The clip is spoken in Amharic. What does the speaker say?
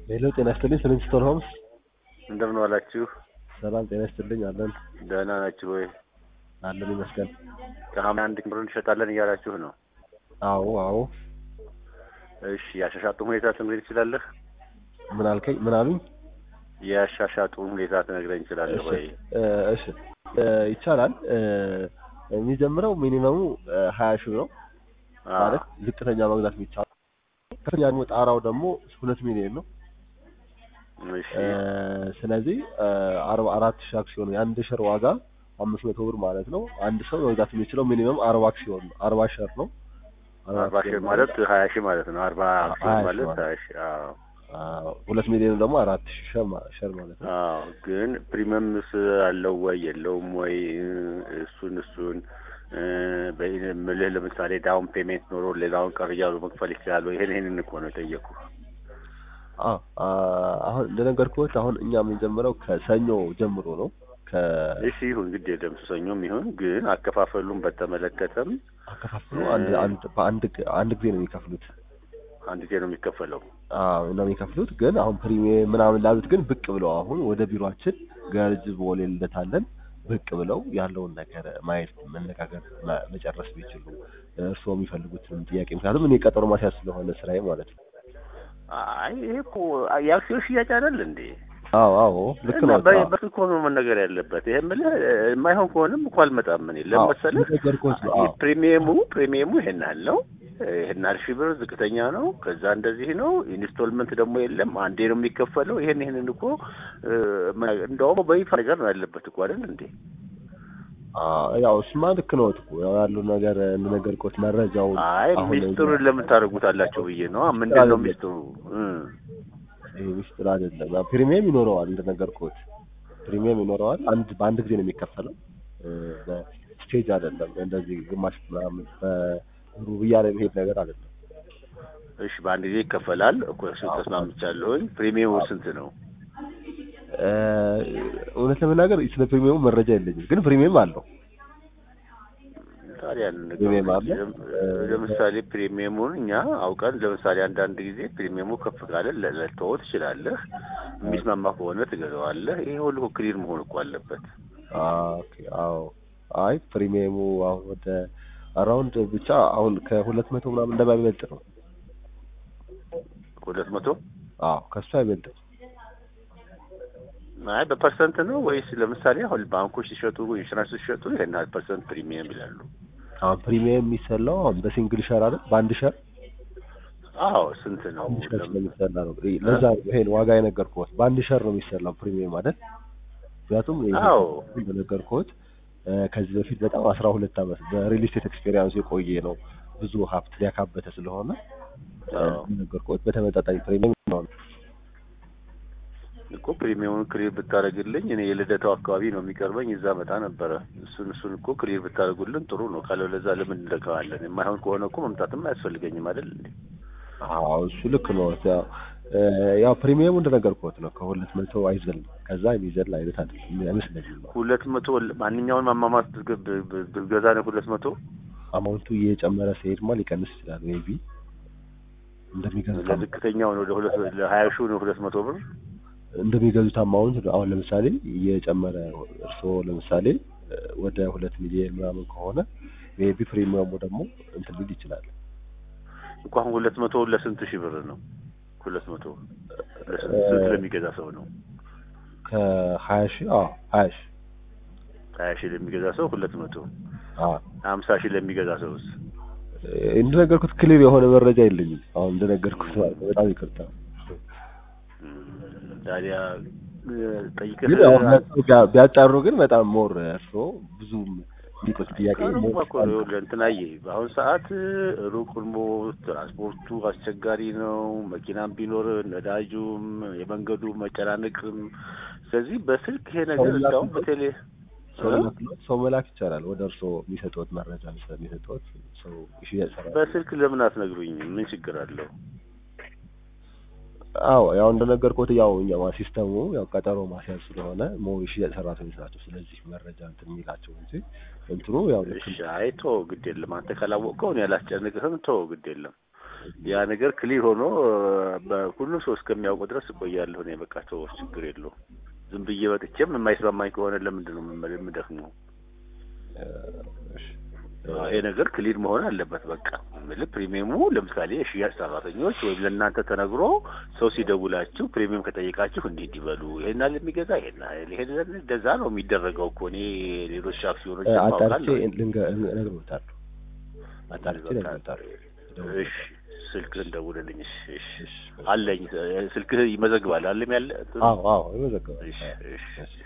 ሄሎ ጤና ይስጥልኝ ስሊንግስቶን ሆምስ እንደምን ዋላችሁ? ሰላም ጤና ይስጥልኝ አለን ደህና ናችሁ ወይ? አለን ይመስገን ከሀምሌ አንድ ጀምሮ እንሸጣለን እያላችሁ ነው። አዎ አዎ እሺ የአሻሻጡ ሁኔታ ትነግረኝ ትችላለህ? ምን አልከኝ ምን አሉኝ የአሻሻጡ ሁኔታ ትነግረኝ ትችላለህ ወይ? እ እሺ እ ይቻላል እ የሚጀምረው ሚኒመሙ ሀያ ሺህ ነው አዎ። ማለት ዝቅተኛ መግዛት የሚቻለው ከፍተኛ ደግሞ ጣራው ደግሞ ሁለት ሚሊዮን ነው እሺ እ ስለዚህ እ አርባ አራት ሺህ አክሲዮን የአንድ ሸር ዋጋ አምስት መቶ ብር ማለት ነው አንድ ሰው መግዛት የሚችለው ሚኒመም አርባ አክሲዮን ነው አርባ ሸር ነው አርባ ሺህ ማለት ሀያ ሺህ ማለት ነው። አርባ አክሲዮን ሀያ ሺህ ማለት ማለት ሀያ ሺህ አዎ። አዎ፣ ሁለት ሚሊዮን ደግሞ አራት ሺህ ሸር ማ- ሸር ማለት ነው አዎ ግን ፕሪሚየምስ አለው ወይ የለውም ወይ? እሱን እሱን እ በይ- ምልህ ለምሳሌ ዳውን ፔሜንት ኖሮ ሌላውን ቀር እያሉ መክፈል ይችላሉ። ይሄን ይሄንን እኮ ነው የጠየኩ። አ አ- አሁን እንደነገርኩት አሁን እኛ የምንጀምረው ከሰኞ ጀምሮ ነው ከ እሺ ይሁን ግድ የለም ሰኞም ይሁን ግን አከፋፈሉን በተመለከተም አከፋፍሎ አንድ አንድ በአንድ ግ- አንድ ጊዜ ነው የሚከፍሉት አንድ ጊዜ ነው የሚከፈለው። አዎ ነው የሚከፍሉት ግን አሁን ፕሪሚየም ምናምን ላሉት ግን ብቅ ብለው አሁን ወደ ቢሮአችን ገርጅ ቦሌ ልደታለን ብቅ ብለው ያለውን ነገር ማየት መነጋገር መ- መጨረስ ቢችሉ እርስዎ የሚፈልጉትን ጥያቄ ምክንያቱም እኔ ቀጠሮ ማስያዝ ስለሆነ ስራዬ ማለት ነው አይ ይሄ እኮ የአክሲዮን ሽያጭ አይደል እንዴ? አዎ አዎ ልክ እና ነው በ- በስልክ እኮ ነው መነገር ያለበት። ይሄ የምልህ የማይሆን ከሆነም እኮ አልመጣም እኔ ለመሰለህ ነገርኩት ነው አዎ ፕሪሚየሙ ፕሪሚየሙ ይሄን ያህል ነው ይሄን ያህል ሺህ ብር ዝቅተኛ ነው። ከዛ እንደዚህ ነው። ኢንስቶልመንት ደግሞ የለም አንዴ ነው የሚከፈለው። ይሄን ይሄንን እኮ እ፣ ማ- እንደውም በይፋ ነገር ነው ያለበት እኮ አይደል እንዴ? አዎ ያው እሱማ ልክ ነው እኮ ያው ያለው ነገር እንደነገርኩት መረጃው አይ አሁን ሚስጥሩን ለምን ታደርጉታላችሁ ብዬ ነው። ምንድን ነው ሚስጥሩ? እ፣ ይሄ ሚስጥር አይደለም። ያው ፕሪሚየም ይኖረዋል እንደነገርኩት ፕሪሚየም ይኖረዋል። አንድ በአንድ ጊዜ ነው የሚከፈለው እ፣ በስቴጅ አይደለም። እንደዚህ ግማሽ ምናምን በሩብ እያለ የሚሄድ ነገር አይደለም። እሺ በአንድ ጊዜ ይከፈላል እኮ እሱ ተስማምቻለሁኝ። ፕሪሚየሙ ስንት ነው? እ፣ እውነት ለመናገር ስለ ፕሪሚየሙ መረጃ የለኝም፣ ግን ፕሪሚየም አለው። ታዲያ ያንን ነገር ፕሪሚየም አለ? ለምሳሌ ፕሪሚየሙን እኛ አውቀን ለምሳሌ አንዳንድ ጊዜ ፕሪሚየሙ ከፍ ካለ ለ- ልትተወው ትችላለህ። የሚስማማ ከሆነ ትገዛዋለህ። ይሄ ሁሉ ክሊር መሆን እኮ አለበት። ኦኬ አዎ። አይ ፕሪሚየሙ አሁን ወደ አራውንድ ብቻ አሁን ከሁለት መቶ ምናምን እንደማይበልጥ ነው። ሁለት መቶ አዎ ከሱ አይበልጥም። አይ በፐርሰንት ነው ወይስ ለምሳሌ አሁን ባንኮች ሲሸጡ ኢንሹራንስ ሲሸጡ ይሄን ያህል ፐርሰንት ፕሪሚየም ይላሉ። አሁን ፕሪሚየም የሚሰላው አሁን በሲንግል ሸር አይደል? በአንድ ሸር አዎ ስንት ነው? አንድ ሸር ስለሚሰላ ነው። ለዛ ነው ይሄን ዋጋ የነገርኩት። በአንድ ሸር ነው የሚሰላው ፕሪሚየም አይደል? ምክንያቱም ይሄ አዎ እንደነገርኩት እ፣ ከዚህ በፊት በጣም አስራ ሁለት ዓመት በሪል ስቴት ኤክስፔሪያንስ የቆየ ነው። ብዙ ሀብት ሊያካበተ ስለሆነ እ፣ አዎ እንደነገርኩት በተመጣጣኝ ፕሪሚየም ነው። እኮ ፕሪሚየሙን ክሊር ብታደርግልኝ እኔ የልደታው አካባቢ ነው የሚቀርበኝ እዛ መጣ ነበረ። እሱን እሱን እኮ ክሊር ብታደርጉልን ጥሩ ነው። ካለበለዛ ለምን እንለካዋለን? የማይሆን ከሆነ እኮ መምጣትም አያስፈልገኝም አይደል እንዴ? አዎ እሱ ልክ ነው። ያው እ፣ ያው ፕሪሚየሙ እንደነገርኩት ነው ከሁለት መቶ አይዘልም። ከዛ የሚዘል አይነት አይደለም አይመስለኝም። ሁለት መቶ ማንኛውን አማማት ብ- ብ- ብ- ብገዛ ነው ሁለት መቶ አማውንቱ እየጨመረ ሲሄድማ ሊቀንስ ይችላል። ሜቢ እንደሚገዙት አማ- ለዝቅተኛው ነው ለሁለት ለሀያ ሺው ነው ሁለት መቶ ብር እንደሚገዙት አማውንት ነው። አሁን ለምሳሌ እየጨመረ እርስዎ ለምሳሌ እ፣ ወደ ሁለት ሚሊዮን ምናምን ከሆነ ሜቢ ፕሪሚየሙ ደግሞ እንትን ሊል ይችላል። እኮ አሁን ሁለት መቶ ለስንት ሺህ ብር ነው? ሁለት መቶ ለስንት ስንት ለሚገዛ ሰው ነው? ከሀያ ሺህ አዎ ሀያ ሺህ ሀያ ሺህ ለሚገዛ ሰው ሁለት መቶ አዎ ሀምሳ ሺህ ለሚገዛ ሰውስ እ፣ እንደነገርኩት ክሊር የሆነ መረጃ የለኝም። አሁን እንደነገርኩት ማለት ነው። በጣም ይቅርታ። እም፣ ታዲያ እ፣ ጠይቀህ ግን አሁን መጥተው ቢያ- ቢያጣሩ ግን በጣም ሞር እርስዎ ብዙም የሚቆይ ጥያቄ ከሩቅ ሞር እኮ ነው ይኸውልህ፣ እንትናዬ በአሁን ሰዓት ሩቅ ሆኖ ትራንስፖርቱ አስቸጋሪ ነው። መኪናም ቢኖር ነዳጁም የመንገዱ መጨናነቅም። ስለዚህ በስልክ ይሄ ነገር ሰው እንዳውም ላክ- በቴሌ ሰው እ? መክሎ ሰው መላክ ይቻላል። ወደ እርስዎ የሚሰጡት መረጃ ስለሚሰጡት ሰው ሽያጭ ሰራ በስልክ ለምን አትነግሩኝም? ምን ችግር አለው? አዎ ያው እንደነገርኩት ያው እኛ ሲስተሙ ያው ቀጠሮ ማስያዝ ስለሆነ ሞር ሽያጭ ሰራተኞች ናቸው። ስለዚህ መረጃ እንትን የሚላቸው እንጂ እንትኑ ያው ልክ እሺ፣ አይ ተወው፣ ግድ የለም አንተ ካላወቅከው እኔ አላስጨንቅህም። ተወው፣ ግድ የለም ያ ነገር ክሊር ሆኖ በሁሉም ሰው እስከሚያውቁ ድረስ እቆያለሁ። እኔ በቃ ሰው ችግር የለውም። ዝም ብዬ ወጥቼም የማይስማማኝ ከሆነ ለምንድን ነው የምመ- የምደክመው? እሺ ይሄ ነገር ክሊር መሆን አለበት። በቃ የምልህ ፕሪሚየሙ ለምሳሌ የሽያጭ ሰራተኞች ወይም ለእናንተ ተነግሮ ሰው ሲደውላችሁ ፕሪሚየም ከጠየቃችሁ እንዲህ እንዲህ በሉ ይሄን ያህል የሚገዛ ይሄን ያህል ይሄን ያህል እንደዛ ነው የሚደረገው እኮ እኔ ሌሎች አክሲዮኖች አጣርቼ ማውቃለሁ። ልንገ- እነግርዎታለሁ። አጣርቼ እነግርዎታለሁ። እሺ ስልክህን ደውልልኝ። እሺ እሺ አለኝ ስልክህ ይመዘግባል አለም ያለ አዎ አዎ ይመዘገባል። እሺ እሺ እሺ